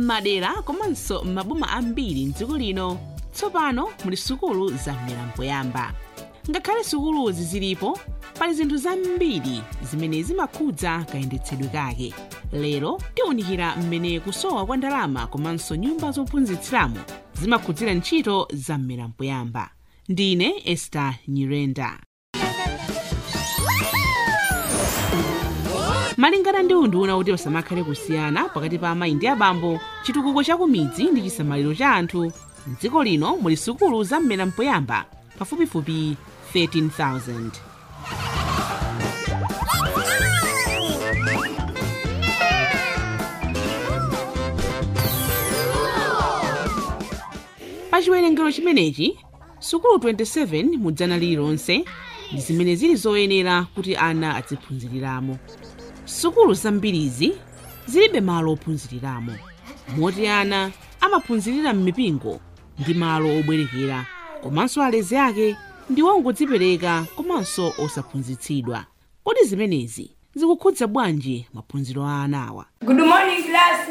m'madera komanso m'maboma ambiri mdziko lino tsopano muli sukulu zam'mera mpoyamba ngakhale sukuluzi zilipo pali zinthu zambiri zimene zimakhudza kayendetsedwe kake lero tiwunikira mmene kusowa kwa ndalama komanso nyumba zophunzitsiramo zimakhudzira ntchito zam'mera mpoyamba ndine ester nyirenda malingana ndi unduna kuti pasamakhale kusiyana pakati pa amayi ndi abambo chitukuko cha kumidzi ndi chisamaliro cha anthu mdziko lino muli sukulu zam'mera mpoyamba pafupifupi 13000 pa chiwerengero chimenechi sukulu 27 mu dzana lililonse ndi zimene zili zoyenera kuti ana aziphunziriramo sukulu zambirizi zilibe malo ophunziriramo moti ana amaphunzirira m'mipingo ndi malo obwerekera komanso alezi ake ndi ongodzipereka komanso osaphunzitsidwa kodi zimenezi zikukhudza bwanji maphunziro a anawa Good morning, class.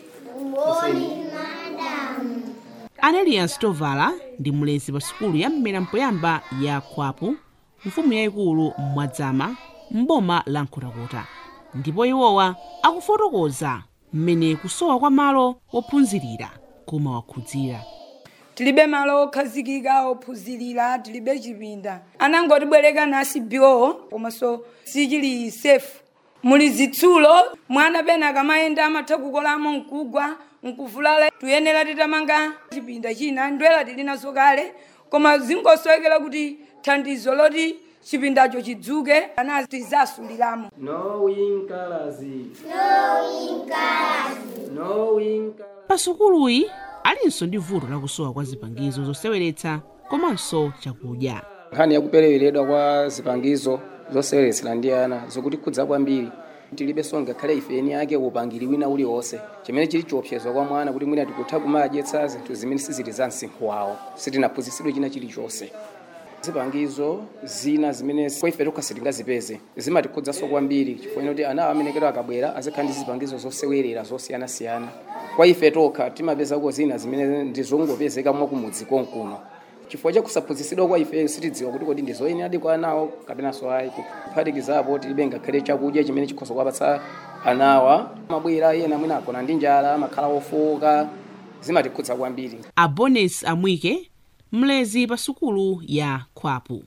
anelias tovala ndi mlezi pa sukulu ya mmera mpoyamba ya khwapu mfumu yayikulu mmwadzama m'boma la nkhotakota ndipo iwowa akufotokoza mmene kusowa kwa malo wophunzirira kumawakhudzira tilibe malo okhazikika ophunzirira tilibe chipinda anangotibwereka nasi byo komanso sichili safe muli zitsulo mwana pena akamayenda amatha kukolamo mkugwa mkuvulala tuyenera titamanga chipinda china ndwela tili nazo kale koma zingosowekera kuti thandizo loti chipindacho chidzuke ana tizasuliramo Knowing colors. Knowing colors. Knowing colors. pa sukuluyi alinso ndi vuto lakusowa kwa zipangizo zoseweretsa komanso chakudya nkhani yakupereweredwa kwa zipangizo zoseweretsera ndi ana zikutikhudza kwambiri tilibenso ngakhale ife eni ake upangiri wina uliwonse chimene chili chiopsezo kwa mwana kuti mwina tikutha kumadyetsa zinthu zimene sizili za msinkhu wawo sitinaphunzitsidwe china chilichonse zipangizo zina zimene kwa ife tokha sitingazipeze zimatikhudzanso kwambiri chifukwa kuti ana amenekero akabwera azikhala ndi zipangizo zosewerera zosiyanasiyana kwa ife tokha timapezako zina zimene ndizongopezeka mwakumudzi konkuno chifukwa chakusaphunzitsidwa kwa ife sitidziwa kuti kodi ndizoyenera kwa anawo kapenanso ayi kuphatikizapo tilibe ngakhale chakudya chimene chikhoza kuwapatsa anawa mabwera ena mwina agona ndi njala amakhala ofowoka zimatikhudza kwambiri abones amwike mlezi pa sukulu ya khwapu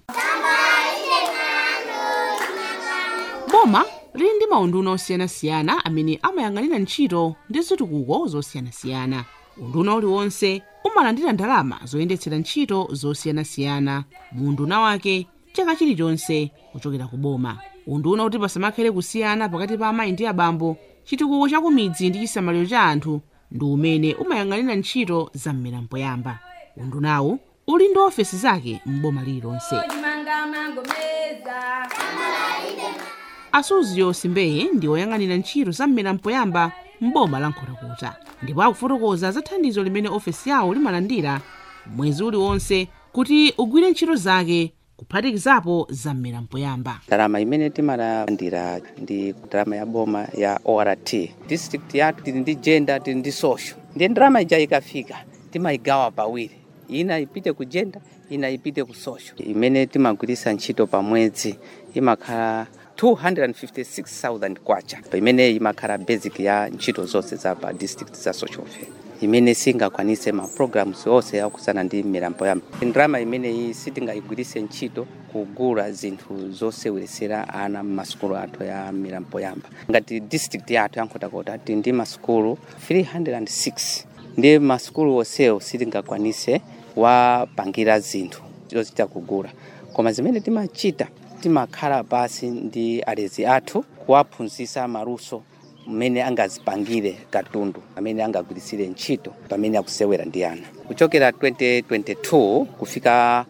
boma lili ndi maunduna osiyanasiyana amene amayang'anira ntchito ndi zitukuko zosiyanasiyana unduna uliwonse umalandira ndalama zoyendetsera ntchito zosiyanasiyana mu unduna wake chaka chilichonse kuchokera ku boma unduna kuti pasamakhale kusiyana pakati pa amayi ndi abambo chitukuko cha kumidzi ndi chisamaliro cha anthu ndi umene umayang'anira ntchito za mmera mpoyamba undunawu uli ndi ofesi zake m'boma lililonse chimanga mangomeza asuzio simbeye ndi woyang'anira ntchito za mmera mpoyamba m'boma la nkhotakota ndipo akufotokoza za thandizo limene ofesi yawo limalandira mwezi uliwonse kuti ugwire ntchito zake kuphatikizapo za mmera mpoyamba ndalama imene timalandira ndi ndalama ya boma ya ort district yathu tili ndi gender tili ndi social ndiye ndalama ija ikafika timayigawa pawiri ina ipite ku gender ina ipite ku social imene timagwiritsa ntchito pa mwezi imakhala 256,000 kwacha imene imakhala basic ya ntchito zonse za pa district za social welfare imene singakwanise ma programs onse akuzana ndi mmera mpoyamba ndalama imeneyi sitingayigwiritse ntchito kugula zinthu zoseweresera ana m'masukulu athu ya mmera mpoyamba ngati district yathu ya nkhotakota tili ndi masukulu 306 ndi masukulu onsewo sitingakwanise wapangira zinthu zochita kugula koma zimene timachita timakhala pasi ndi alezi athu kuwaphunzitsa maluso mmene angazipangire katundu amene angagwiritsire ntchito pamene akusewera ndi ana kuchokera 2022 kufika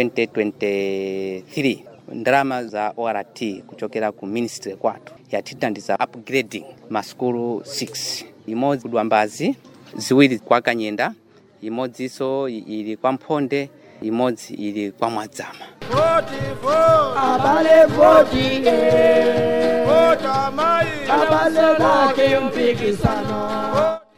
2023 ndalama za ort kuchokera ku ministry kwathu yatithandiza upgrading masukulu 6 imodzi kudwambazi ziwiri kwa kanyenda imodzinso ili kwa mphonde imodzi ili kwa mwadzama abale voti abale lake mpikisano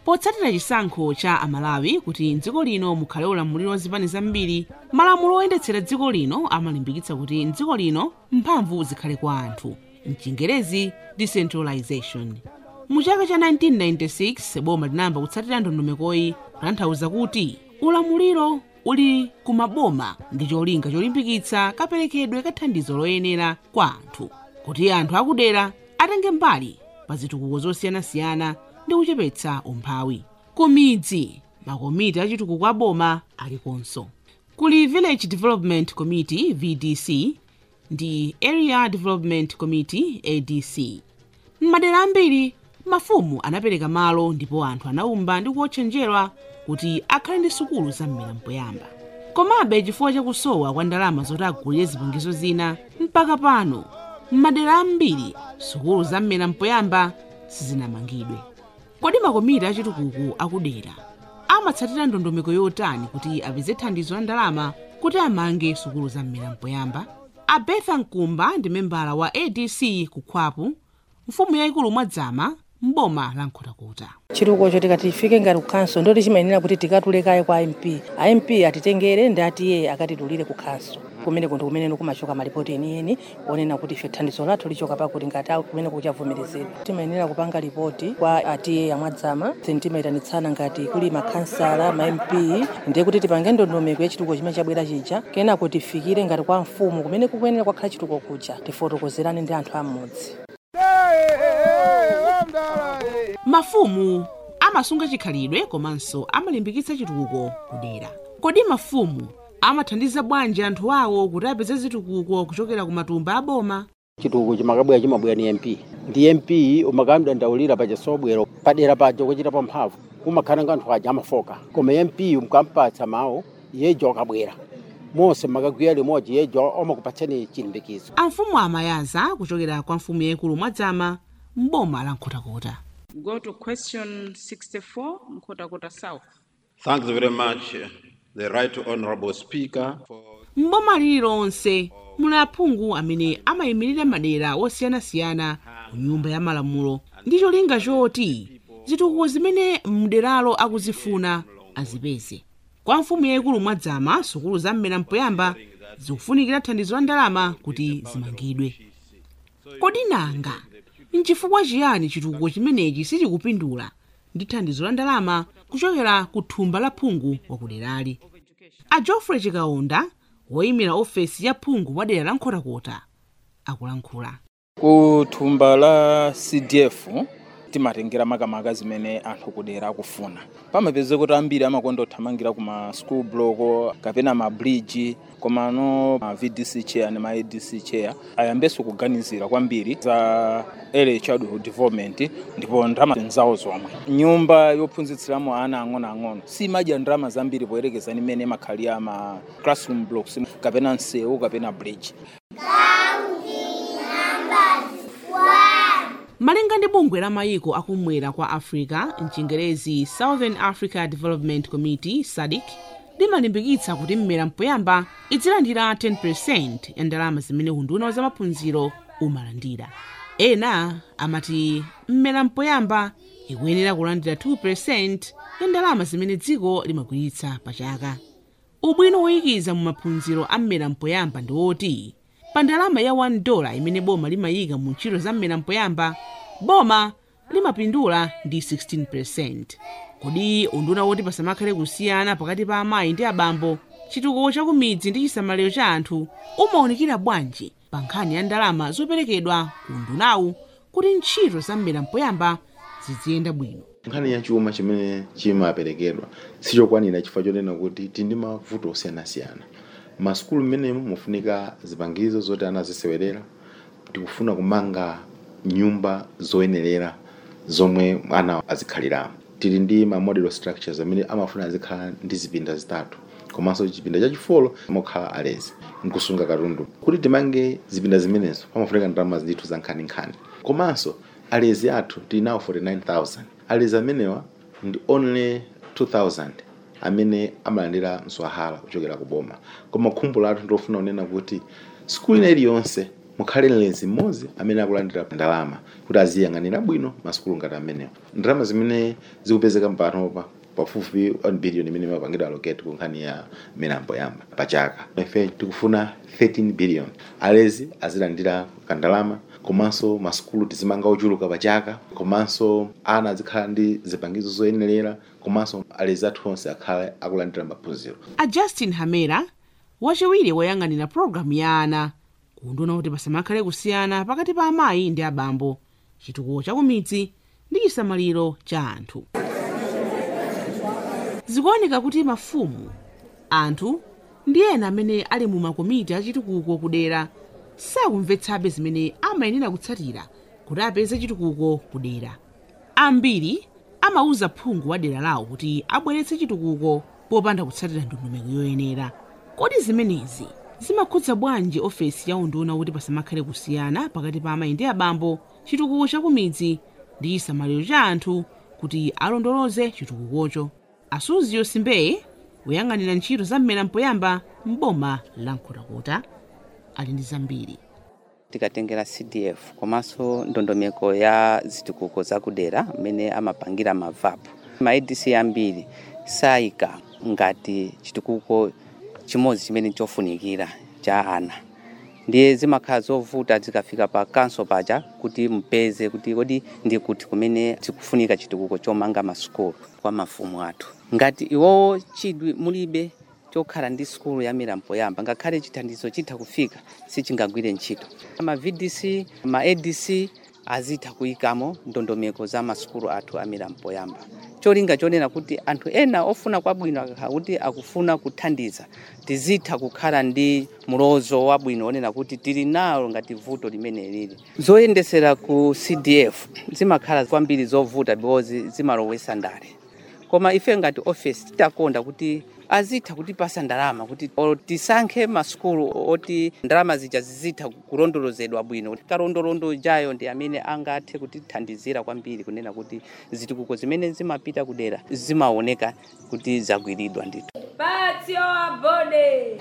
potsatira chisankho cha amalawi kuti mdziko lino mukhale ulamuliro wa zipani zambiri malamulo oyendetsera dziko lino amalimbikitsa kuti mdziko lino mphamvu zikhale kwa anthu mchingerezi decentralization mu chaka cha 1996 boma linayamba kutsatira ndondomekoyi kutanthauza kuti ulamuliro uli ku maboma ndi cholinga cholimbikitsa kaperekedwe ka thandizo loyenera kwa anthu kuti anthu akudera atenge mbali pa zitukuko zosiyanasiyana ndi kuchepetsa umphawi ku midzi makomiti achitukuko a boma alikonso kuli village development committee vdc ndi area development committee adc m'madera ambiri mafumu anapereka malo ndipo anthu anaumba ndi kuotchenjerwa kuti akhale ndi sukulu za mmera mpoyamba komabe chifukwa chakusowa kwa ndalama zoti agulire zipangizo zina mpaka pano m'madera ambiri sukulu za mmera mpoyamba sizinamangidwe kodi makomiti achitukuko akudera amatsatira ndondomeko yotani kuti apeze thandizo la ndalama kuti amange sukulu za mmera mpoyamba abetha mkumba ndi membala wa adc kukhwapu mfumu yayikulu mwadzama mboma la nkhotakota chitukuko tikati tifike ngati kukhanso ndoti chimayenera kuti tikatulekaye kwa imp amp atitengere ndi atiye akatitulire kukhanso kumene kunthu kumene kumachoka malipoti enieni onena kuti ife thandizo lathu lichoka pakuti ngati awu kumene kuchavomерezedwa timayenera kupanga ripoti kwa atiye amwadzama then timayitanitsana ngati kuli makhansala ma mp ndiye kuti tipange ndondomeko ya chitukuko chimene chabwera chija kenako tifikire ngati kwa mfumu kumene kukuyenera kwakhala chitukuko kuja tifotokozerane ndi anthu amudzi mafumu amasunga chikhalidwe komanso amalimbikitsa chitukuko kudera kodi mafumu amathandiza bwanji anthu awo kuti apeze zitukuko kuchokera ku matumba a boma chitukuko chimakabwera chimabwera ni mp ndi mp umakamdandaulira paja sobwero padera paja kuchita pamphamvu kumakhala nga anthu aja amafoka koma mp mukampatsa mawu yejo akabwera monse makagwira limodzi yejo omakupatsani chilimbikizo amfumu amayaza kuchokera kwa mfumu yayikulu mwadzama mboma la nkhotakota Go to question 64, Mkotakota South. Thanks very much, uh, the Right Honorable Speaker, for mboma lililonse muli aphungu amene amayimirira madera osiyanasiyana ku nyumba ya malamulo ndi cholinga choti zitukuko zimene mderalo akuzifuna azipeze kwa mfumu yayikulu mwadzama sukulu za mmera mpoyamba zikufunikira thandizo la ndalama kuti zimangidwe kodi nanga nchifukwa chiyani chitukuko chimenechi sichikupindula ndi thandizo la ndalama kuchokera ku thumba la phungu wakuderali a geoffrey chikaunda woyimira ofesi ya phungu wa dera la nkhotakota akulankhula ku thumba la cdf timatengera makamaka zimene anthu kudera akufuna pamapeze kuti ambiri amakonda kuthamangira ku ma school block kapena ma bridge komano ma vdc chair ndi ma adc chair ayambenso kuganizira kwambiri za early childhood development ndipo ndalama zawo zomwe nyumba yophunzitsiramo ana ang'onoang'ono simadya ndalama zambiri poyerekeza ndi mmene makhalira ma classroom blocks kapena msewu kapena bridge malinga ndi bungwe la mayiko akumwera kwa africa mchingerezi southern africa development committee sadc limalimbikitsa kuti mmera mpoyamba idzilandira 10% ya ndalama zimene unduna wa zamaphunziro umalandira ena amati mmera mpoyamba ikuyenera kulandira 2% ya ndalama zimene dziko limagwiritsa pa chaka ubwino woyikiza mu maphunziro a mmera mpoyamba ndi woti pa ndalama ya 1 dola imene boma limayika mu ntchito za mmera mpoyamba boma limapindula ndi 16% kodi unduna woti pasamakhale kusiyana pakati pa amayi ndi abambo chitukuko cha kumidzi ndi chisamaliro cha anthu umaonekera bwanji pa nkhani ya ndalama zoperekedwa ku undunawu kuti ntchito za mmera mpoyamba ziziyenda bwino nkhani ya chuma chimene chimaperekedwa sichokwanira chifukwa chonena kuti tili ndi mavuto osiyanasiyana masukulu mmenemo mufunika zipangizo zoti ana azisewerera tikufuna kumanga nyumba zoyenerera zomwe ana azikhaliramo tili ndi ma model structures amene amafuna azikhala ndi zipinda zitatu komanso chipinda chachifolo mokhala alezi nkusunga katundu kuti timange zipinda zimenezo pamafunika ndalama zithu za nkhaninkhani komanso alezi athu tili nawo 49000 alezi amenewa ndi only 2000 amene amalandira mswahala kuchokera ku boma koma khumbo lathu ndofuna kunena kuti sikulu ina iliyonse mukhale mlenzi mmodzi amene akulandira ndalama kuti aziyang'anira bwino masukulu ngati amenewo ndalama zimene zikupezeka mpanopa pafupi 1 billion imene imapangidwa allocate ku nkhani ya milambo yamba pachaka ife tikufuna 13 billion alezi azilandira kandalama komanso masukulu tizimanga ochuluka pachaka komanso ana azikhala ndi zipangizo zoyenerera komanso alezi athu onse akhale akulandira maphunziro a justin hamera wachiwiri woyang'anira pologalamu ya ana kunduna kuti pasamakhale kusiyana pakati pa amayi ndi abambo chitukuko cha kumidzi ndi chisamaliro cha anthu zikuoneka kuti mafumu anthu ndi ena amene ali mu makomiti achitukuko kudera sakumvetsabe zimene amayenera kutsatira kuti apeze chitukuko kudera ambiri amauza phungu wa dera lawo kuti abweretse chitukuko popanda kutsatira ndondomeko yoyenera kodi zimenezi zimakhudza bwanji ofesi ya unduna kuti pasamakhale kusiyana pakati pa amayi ndi abambo chitukuko cha kumidzi ndi chisamaliro cha anthu kuti alondoloze chitukukocho asuziyo simbeye woyang'anira ntchito za mmera mpoyamba m'boma la nkhotakota ali ndi zambiri tikatengera cdf komanso ndondomeko ya zitukuko zakudera mmene amapangira mavapu ma adc ambiri sayika ngati chitukuko chimodzi chimene chofunikira cha ana ndiye zimakhala zovuta zikafika pa kanso paja kuti mpeze kuti kodi ndi kuti kumene zikufunika chitukuko chomanga masukulu kwa mafumu athu ngati iwowo chidwi mulibe chokhala ndi sukulu ya milambo yamba ngakhale chithandizo chitha kufika sichingagwire ntchito ma vdc ma adc azitha kuyikamo ndondomeko za masukulu athu a milambo yamba cholinga chonena kuti anthu ena ofuna kwabwino akakhala kuti akufuna kuthandiza tizitha kukhala ndi mulozo wabwino onena kuti tili nalo ngati vuto limene lili zoyendesera ku cdf zimakhala kwambiri zovuta because zimalowesa ndale koma ife ngati office titakonda kuti azitha kutipasa ndalama kuti o tisankhe masukulu oti ndalama zija zizitha kulondolozedwa bwino kalondolondo jayo ndi amene angathe kutithandizira kwambiri kunena kuti zitukuko zimene zimapita kudera zimaoneka kuti zagwiridwa ndithu Patio abode.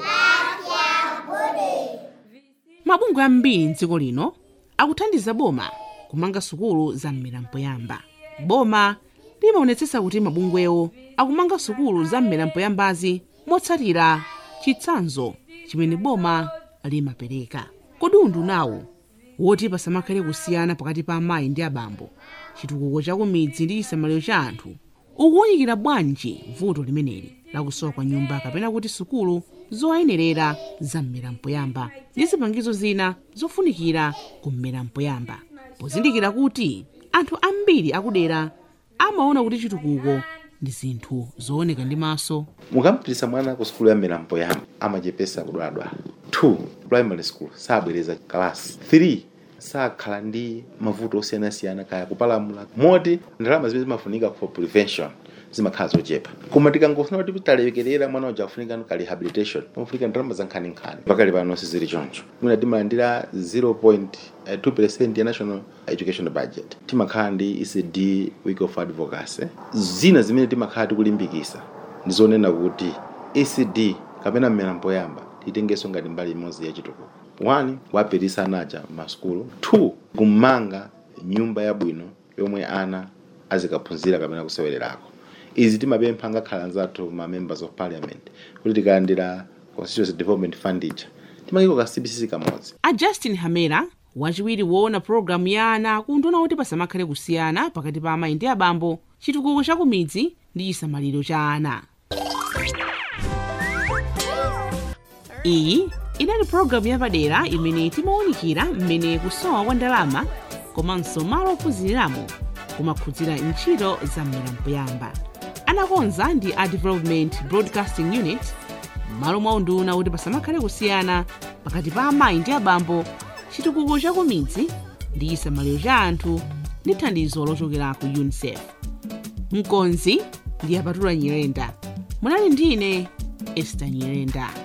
mabungwe ambiri mdziko lino akuthandiza boma kumanga sukulu za mmera mpoyamba boma limaonetsetsa kuti mabungwewo akumanga sukulu za mmera mpoyambazi motsatira chitsanzo chimene boma limapereka kodi undunawo woti pasamakhale kusiyana pakati pa amayi ndi abambo chitukuko cha kumidzi ndi chisamaliro cha anthu ukuwunikira bwanji vuto limeneli lakusowa kwa nyumba kapena kuti sukulu zoyenerera za mmera mpoyamba ndi zipangizo zina zofunikira ku mmera mpoyamba pozindikira kuti anthu ambiri akudera amaona kuti chitukuko ndi zinthu zooneka ndi maso mukampitisa mwana ku sukulu ya mmera mpoyamba amachepesa kudwaladwala 2 primary school sabwereza kalasi 3 sakhala ndi mavuto osiyanasiyana kaya kupalamula moti ndalama zimene zimafunika for prevention zimakhala zochepa koma tikangofuna kuti talekerera mwana uja afunika ka rehabilitation pamafunika ndalama za nkhaninkhani pakali pano sizili choncho mwina timalandira 0.2 ya national education budget timakhala ndi ecd week of advocacy zina zimene timakhala tikulimbikisa ndi zonena kuti ecd kapena mmera mpoyamba titengenso ngati mbali imodzi ya chitukuko 1 kuwapitisa anaja masukulu 2 kumanga nyumba yabwino yomwe ana azikaphunzira kapena kusewererako izi timapempha ngakhala anzathu ma members of parliament kuti tikalandira constituency development fund ija timakiko ka cbcc kamodzi a justin hamera wachiwiri woona pologalamu ya ana kunduna kuti pasamakhale kusiyana pakati pa amayi ndi abambo chitukuko cha kumidzi ndi chisamaliro cha ana iyi inali pologalamu yapadera imene timawunikira mmene kusowa kwa ndalama komanso malo ophunziramo kumakhudzira ntchito za mmera mpoyamba anakonza ndi a development broadcasting unit m'malo mwa unduna kuti pasamakhale kusiyana pakati pa amayi ndi abambo chitukuko cha kumidzi ndi chisamaliro cha anthu ndi thandizo lochokera ku unicef mkonzi ndi apatula nyirenda munali ndine esta nyirenda